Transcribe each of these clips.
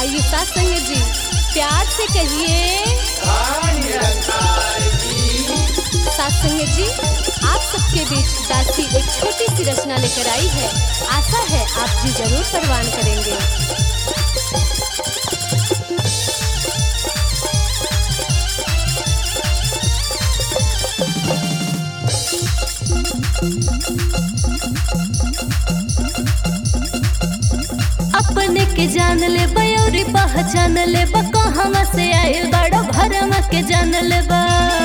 आइए साथ संगे जी प्यार से कहिए साथ संगे जी आप सबके बीच दासी एक छोटी सी रचना लेकर आई है आशा है आप जी जरूर परवान करेंगे अपने के जान ले बयोरी पहचान ले बा कहवा से आइल बड़ो भरम के जान ले बा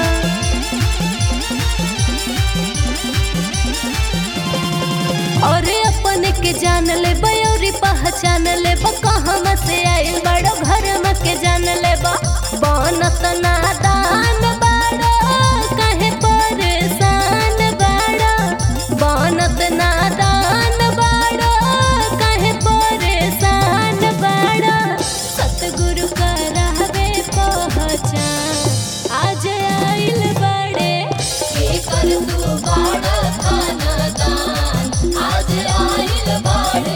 और अपने के जान ले बयोरी पहचान ले बा कहवा से आइल बड़ो भरम के जान ले बा बनत नादान बड़ो कहे परेशान बड़ो बनत नादान बड़ो कहे परेशान बड़ो सतगुरु का रहबे पहचान आज आइल बड़े के कर तू बड़ा खानदान आज आइल बड़े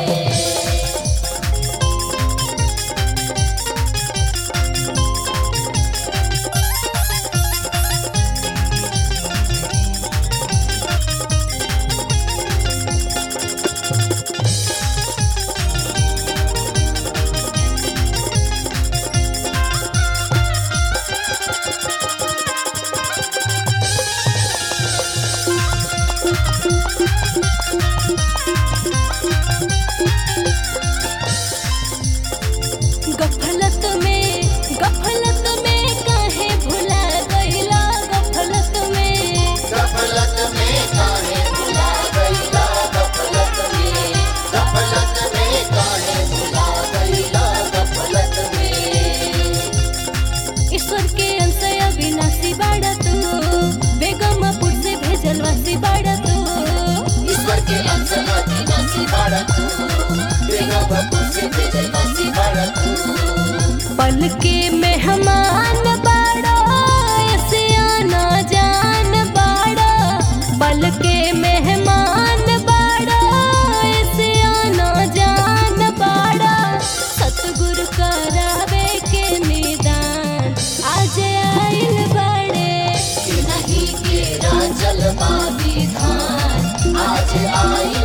गफलत में गफलत में काहे भुला गईला गफलत में गफलत में काहे भुला गईला गफलत में गफलत में काहे भुला गईला गफलत में ईश्वर के अंश अविनाशी बाड़ा तू बेगमपुर से भेजल वासी बाड़ा तू ईश्वर के अंश अविनाशी बाड़ा तू बेगमपुर से भेजे वासी बाड़ा तू पल के मेहमान बाड़ा सियाना जान बाड़ा पल के मेहमान बाड़ा सियाना जान बाड़ा सतगुरु करावे के निदान आज आइल बड़े नहीं के राजल विधान आज आई